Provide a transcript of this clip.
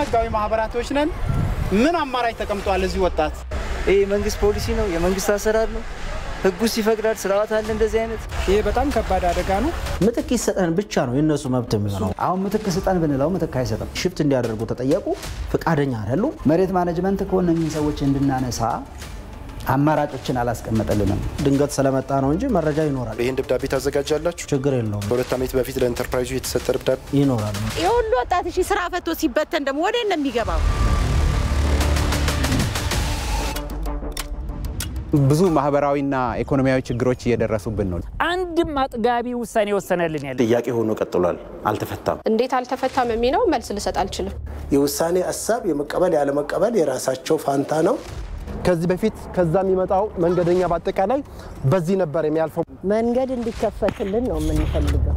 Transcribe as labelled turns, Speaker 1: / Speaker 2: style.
Speaker 1: ህጋዊ ማህበራቶች ነን። ምን አማራጭ ተቀምጧል? እዚህ ወጣት
Speaker 2: ይህ የመንግስት ፖሊሲ ነው፣ የመንግስት አሰራር ነው። ህጉስ ይፈቅዳል፣ ስርዓት አለ። እንደዚህ አይነት
Speaker 3: ይሄ በጣም ከባድ አደጋ ነው።
Speaker 4: ምትክ ይሰጠን ብቻ ነው የእነሱ መብት የሚሆነው።
Speaker 5: አሁን ምትክ ስጠን ብንለው ምትክ አይሰጥም።
Speaker 4: ሽፍት እንዲያደርጉ ተጠየቁ፣ ፈቃደኛ አይደሉም።
Speaker 5: መሬት ማኔጅመንት ከሆነ እኚህን ሰዎች እንድናነሳ አማራጮችን አላስቀመጠልንም።
Speaker 4: ድንገት ስለመጣ ነው እንጂ መረጃ ይኖራል።
Speaker 6: ይህን ደብዳቤ ታዘጋጃላችሁ?
Speaker 4: ችግር የለውም፣
Speaker 6: ከሁለት ዓመት በፊት ለኢንተርፕራይዙ የተሰጠ ደብዳቤ
Speaker 4: ይኖራል።
Speaker 7: የሁሉ ወጣት እሺ ስራ ፈቶ ሲበተን ደግሞ ወደ ነው የሚገባው?
Speaker 8: ብዙ ማህበራዊና ኢኮኖሚያዊ ችግሮች እየደረሱብን ነው።
Speaker 3: አንድም አጥጋቢ ውሳኔ ወሰነልን ያለ
Speaker 9: ጥያቄ ሆኖ ቀጥሏል፣ አልተፈታም።
Speaker 10: እንዴት አልተፈታም የሚለው መልስ ልሰጥ አልችልም።
Speaker 11: የውሳኔ ሀሳብ የመቀበል ያለመቀበል የራሳቸው ፋንታ ነው።
Speaker 12: ከዚህ በፊት ከዛ የሚመጣው መንገደኛ በአጠቃላይ በዚህ ነበር የሚያልፈው።
Speaker 7: መንገድ እንዲከፈትልን ነው የምንፈልገው።